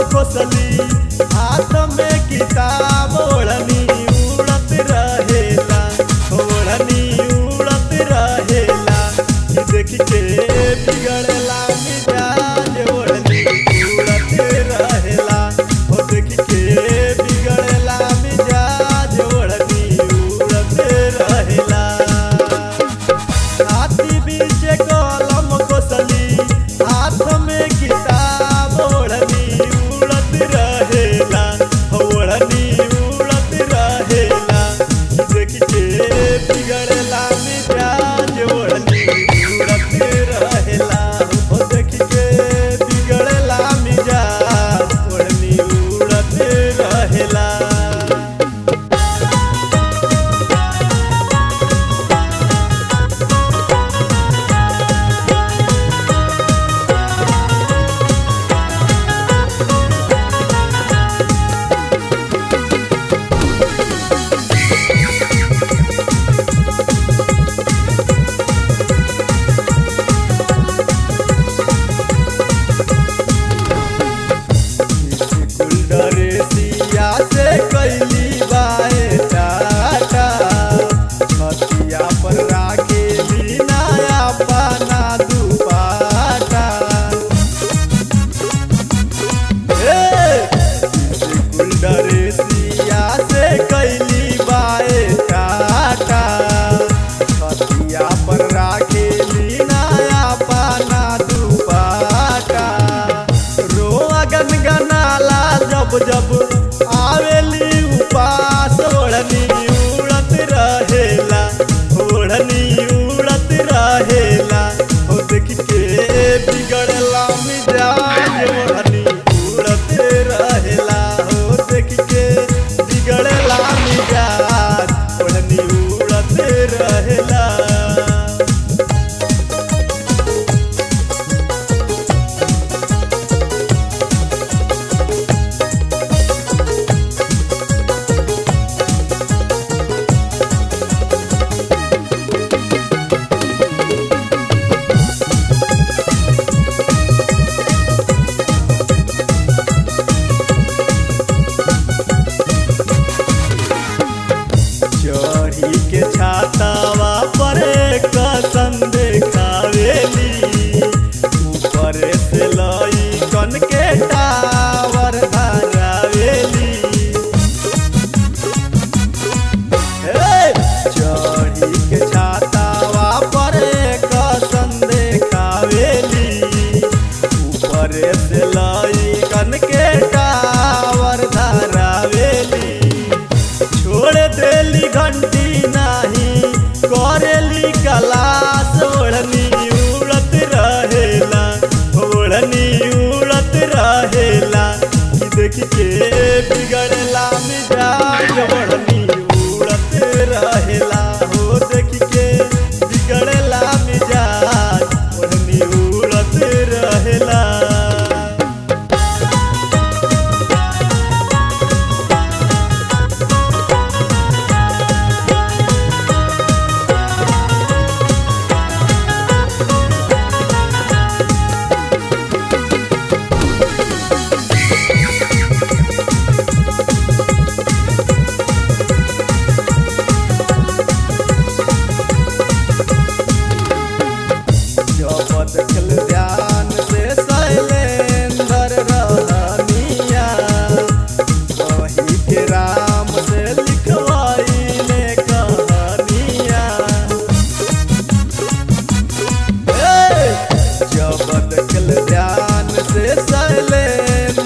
खोसली हाथ में किताब ओढ़नी उड़त रहेला ओढ़नी उड़त रहेला ई देख के बिगड़ला मिजाज ओढ़नी उड़त रहेला ओ देख के बिगड़ला मिजाज ओढ़नी उड़त रहेला हाथी बीच कलम कोसली हाथ में किताब ओढ़नी उड़त रहेला ओढ़नी उड़त रहेला देख के बिगड़ला मिजाज ओढ़नी उड़त रहेला ओ देख के बिगड़ला मिजाज ओढ़नी उड़त रहेला गुलडरेसिया से कैली बाए टाटा हथिया पर राखे बिनाया पाना दुपाटा गुलडरेसिया से कैली बाए टाटा हथिया पर राखे बिनाया पाना दुपाटा रोआ गनगनाला जब जब आवेली उपास ओढ़नी उड़त रहेला ओढ़नी उड़त रहेला हो देख के बिगड़ला मिजाज ओढ़नी उड़त रहेला हो देख के बिगड़ला मिजाज ओढ़नी उड़त रहेला चढ़ी के छातावा पर कसन देखावेली ऊपर से लई कन के टावर धरावेली हे! चढ़ी के छातावा पर कसन देखावेली ऊपर से लई कन के टावर धरावेली छोड़ देली घंटी नाही करेली कलास ओढ़नी उड़त रहेला ओढ़नी उड़त रहेला कि देख के बिगड़ला मिजाज ओढ़नी उड़त रहेला हो देख के बिगड़ला मिजाज ओढ़नी उड़त रहेला जब देखल ध्यान से शैलेंद्र रहनिया वही के राम से लिखवाइले कहानिया ए! जब देखल ध्यान से शैलेंद्र